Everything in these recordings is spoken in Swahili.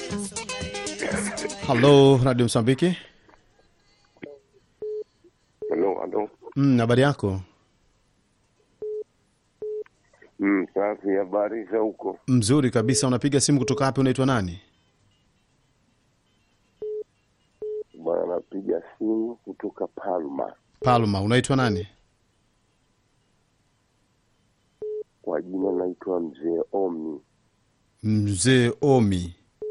Halo, Radio Msambiki. Halo, halo. Mm, habari yako? Mm, safi. Habari za huko? Mzuri kabisa. Unapiga simu kutoka wapi? Unaitwa nani? Bwana, napiga simu kutoka Palma. Palma. Unaitwa nani? Kwa jina naitwa Mzee Omi. Mzee Omi.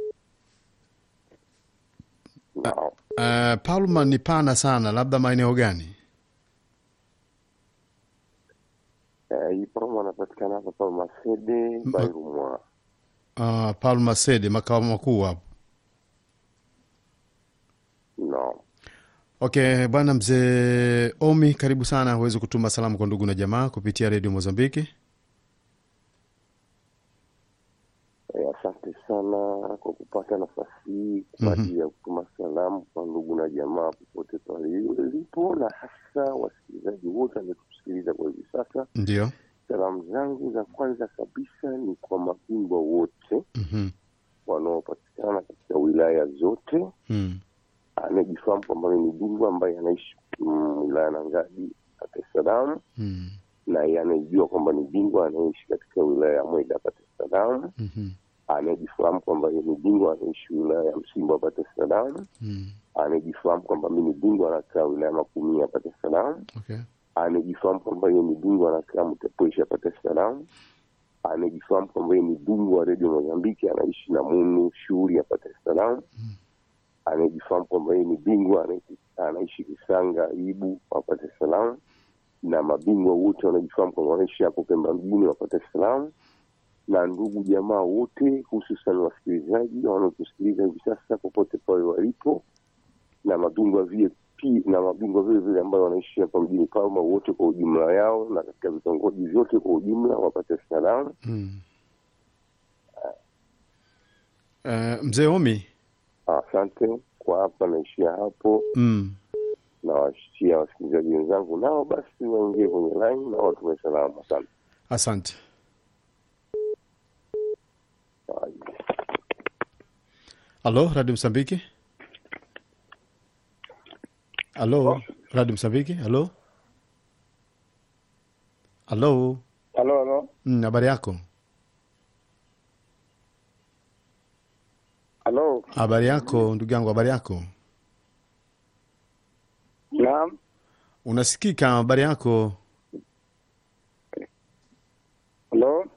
Nao Uh, Palma ni pana sana, labda maeneo gani? eh, hii Palma anapatikana hapa Palma Sede Bairumwa. Uh, Palma Sede, makao makuu hapo. No. Okay, bwana mzee Omi, karibu sana. Huwezi kutuma salamu kwa ndugu na jamaa kupitia redio Mozambiki. Eh, asante sana kwa kupata nafasi hii kwa ajili ya kutuma salamu kwa ndugu na jamaa popote pale ilipo, na hasa wasikilizaji wote wanaotusikiliza kwa hivi sasa. Ndio. Salamu zangu za kwanza kabisa ni kwa mabingwa wote Mhm. wanaopatikana katika wilaya zote Mm. anayejifahamu kwamba ni bingwa ambaye anaishi mm, wilaya na Ngadi Dar es Salaam, Mm. na yeye anayejua kwamba ni bingwa anayeishi katika wilaya ya Mweda Dar es Salaam, Mhm. anayejifahamu kwamba yeye ni bingwa anaishi wilaya ya Msimba Dar es Salaam, Mm. anayejifahamu kwamba mimi ni bingwa anakaa wilaya ya Makumia Dar es Salaam, Okay. anayejifahamu kwamba yeye ni bingwa anakaa Mtepwesha Dar es Salaam, anayejifahamu kwamba yeye ni bingwa wa redio Mozambiki anaishi na Munu shughuli ya Dar es Salaam, anayejifahamu kwamba yeye ni bingwa anaishi- anaishi Kisanga Ibu wa Dar es Salaam, na mabingwa wote wanajifahamu kwamba wanaishi hapo Pemba mjini wa Dar es Salaam, na ndugu jamaa wote, hususan wasikilizaji wanaotusikiliza hivi sasa popote pale walipo, na mabingwa vile pi- na mabingwa vile vile ambayo wanaishi hapa mjini Palma wote kwa ujumla yao na katika vitongoji vyote kwa ujumla wa Dar es Salaam. Mm. Uh, mzee Omi. Asante kwa hapa, naishia hapo. Mm. nawashia wasikilizaji wenzangu nao basi waingie kwenye line na watume salamu. Asante. Asante. Halo, Radio Msambiki. Halo, Radio Msambiki. Halo. Halo. Halo, halo, Mm, habari yako? halo. Habari yako ndugu yangu, habari yako? Naam, Unasikika? Habari yako? halo.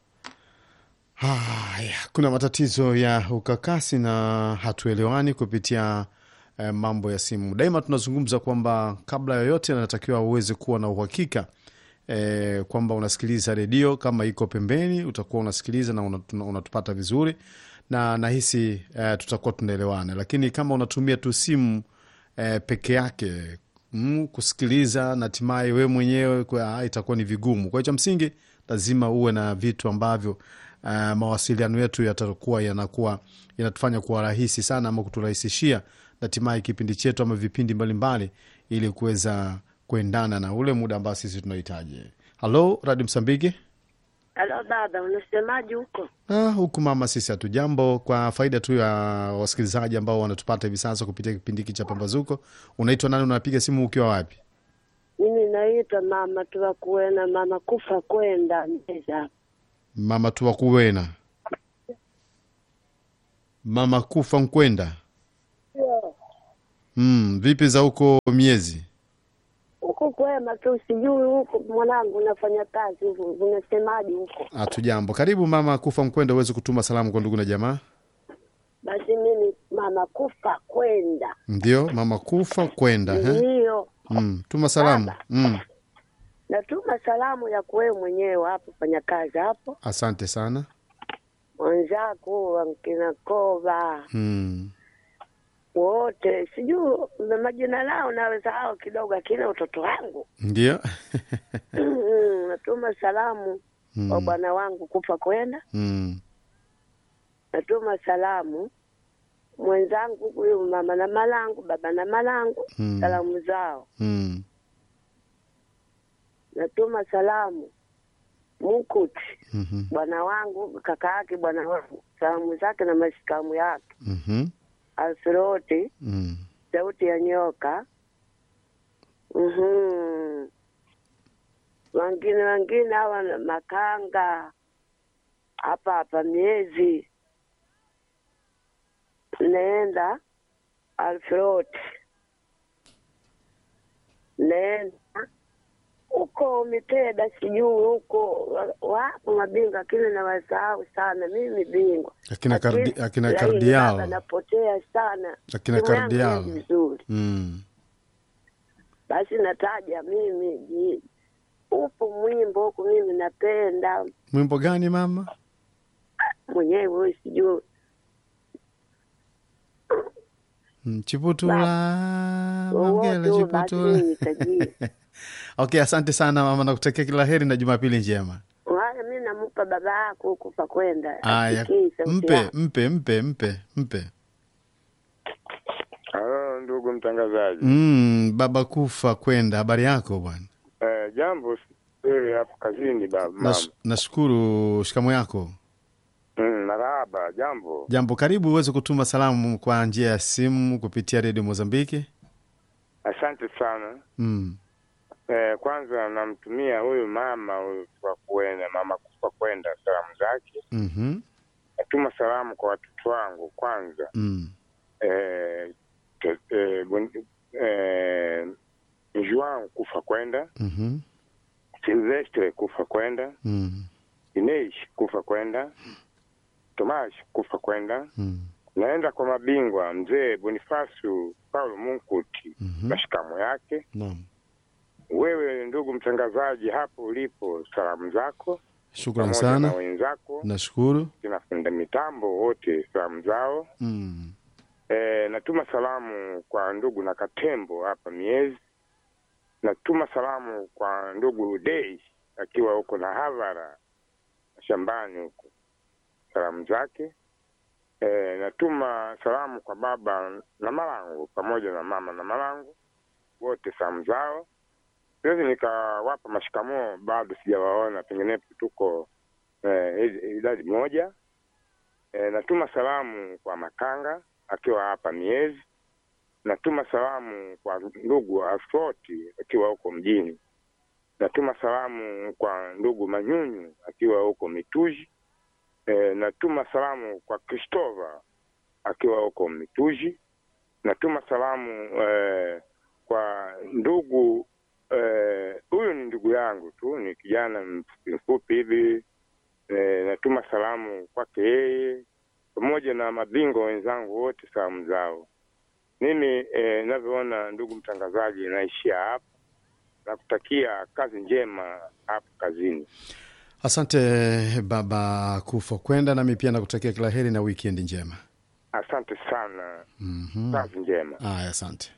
Haya, kuna matatizo ya ukakasi na hatuelewani kupitia eh, mambo ya simu. Daima tunazungumza kwamba kabla yoyote anatakiwa uweze kuwa na uhakika eh, kwamba unasikiliza redio. Kama iko pembeni, utakuwa unasikiliza na unat- unatupata vizuri, na nahisi eh, tutakuwa tunaelewana. Lakini kama unatumia tu simu eh, peke yake mm, kusikiliza na hatimaye wewe mwenyewe kwa, ah, itakuwa ni vigumu. Kwa hiyo cha msingi lazima uwe na vitu ambavyo uh, mawasiliano yetu yatakuwa yanakuwa yanatufanya kuwa rahisi sana ama kuturahisishia na hatimaye kipindi chetu ama vipindi mbalimbali ili kuweza kuendana na ule muda ambao sisi tunahitaji. Halo, Radio Msambiki. Halo baba, unasemaje huko? Ah, huku mama, sisi hatujambo. Kwa faida tu ya wasikilizaji ambao wanatupata hivi sasa kupitia kipindi hiki cha Pambazuko, unaitwa nani? Unapiga simu ukiwa wapi? Mimi naitwa mama tuwakuena mama kufa kwenda meza. Mama tuwakuwena, mama kufa nkwenda. Mm, vipi za huko miezi? Huko kwema tu, sijui huko mwanangu unafanya kazi huko, unasemaje huko? Hatujambo. Karibu mama kufa nkwenda, uweze kutuma salamu kwa ndugu na jamaa. Basi mimi mama kufa kwenda Ndio, mama kufa kwenda. he? ndiyo Mm, tuma salamu. Baba. Mm, natuma salamu ya kuwewe mwenyewe hapo fanya kazi hapo, asante sana. mwenzako wankina Koba Mm, wote, sijui na majina lao naweza hao kidogo, akina utoto wangu ndio. natuma salamu kwa Mm, bwana wangu kufa kwenda mm, natuma salamu mwenzangu huyu mama na malangu baba na malangu Mm. salamu zao mm, natuma salamu Mukuti, Mhm. bwana wangu, kaka yake bwana wangu, salamu zake na mashikamu yake, Mhm. Alfroti, Mm. sauti ya nyoka. Mhm. Wengine wengine hawa na makanga hapa hapa miezi naenda Alfroti, naenda huko Miteda, sijui huko wa- wapo mabingwa, lakini nawasahau sana mimi bingwa Akina Lakini- kardi, akina lakini kardial. baba napotea sana Akina Simu yangu kardial. haiwi vizuri Mm. basi nataja mimi ji- upo mwimbo huku mimi napenda Mwimbo gani mama? mwenyewe sijui Mm, Chiputula, Mangele wowote basi Chiputula. mimi tajiri Okay, asante sana mama, nakutakia kila heri na Jumapili njema. wala mi namupa baba yako huku pa kwenda Aya, asikii sauti mpe yako. mpe mpe mpe mpe. Halo ndugu mtangazaji. Mm, baba kufa kwenda. Habari yako bwana? Eh, jambo wewe hapo kazini baba mama. Nas- Nashukuru. Shikamo yako. Mm, marahaba, jambo. Jambo, karibu uweze kutuma salamu kwa njia ya simu kupitia redio Mozambiki. Asante sana. Mm. Eh, kwanza namtumia huyu mama huyu kwa kuenda mama kufa kwenda salamu zake. Mhm. Natuma salamu kwa watoto wangu kwanza. Mm. Eh, te- eh, bun- eh, Juan kufa kwenda, Mhm. Silvestre kufa kwenda, Mm. Ineish kufa kwenda, Tomash kufa kwenda. Mm. Naenda kwa mabingwa mzee Bonifasu Paulo Munkuti Mhm. mashikamo yake. Naam. Wewe ndugu mtangazaji, hapo ulipo, salamu zako Shukrani pamoja na sana. wenzako Nashukuru. kinafunda mitambo wote, salamu zao. Mm. E, natuma salamu kwa ndugu na Katembo hapa Miezi. Natuma salamu kwa ndugu Dei akiwa huko na Havara shambani huko, salamu zake. E, natuma salamu kwa baba na Malangu pamoja na mama na Malangu wote, salamu zao. Siwezi nikawapa mashikamoo, bado sijawaona, penginepo tuko eh, idadi moja. E, natuma salamu kwa Makanga akiwa hapa Miezi. Natuma salamu kwa ndugu Asfoti akiwa huko mjini. Natuma salamu kwa ndugu Manyunyu akiwa huko Mituji. E, natuma salamu kwa Kristova akiwa huko Mituji. Natuma salamu e, kwa ndugu eh, huyu ni ndugu yangu tu, ni kijana mfupi mfupi hivi. E, natuma salamu kwake yeye pamoja na mabingwa wenzangu wote, salamu zao. Mimi eh, navyoona, ndugu mtangazaji, naishia hapa na kutakia kazi njema hapo kazini. Asante baba kufa kwenda, nami pia nakutakia kila heri na wikendi njema. Asante sana, Mhm. kazi njema. Aya, asante.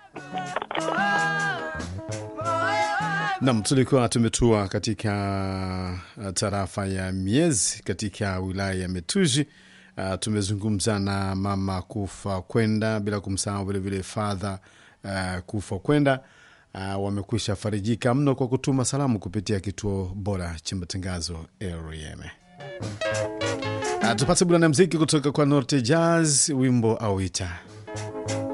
Nam, tulikuwa tumetua katika uh, tarafa ya Miezi katika wilaya ya Metuji. Uh, tumezungumza na mama kufa kwenda, bila kumsahau vilevile fadha uh, kufa kwenda. Uh, wamekwisha farijika mno kwa kutuma salamu kupitia kituo bora cha matangazo REM. Uh, tupate burana mziki kutoka kwa Norte Jazz, wimbo auita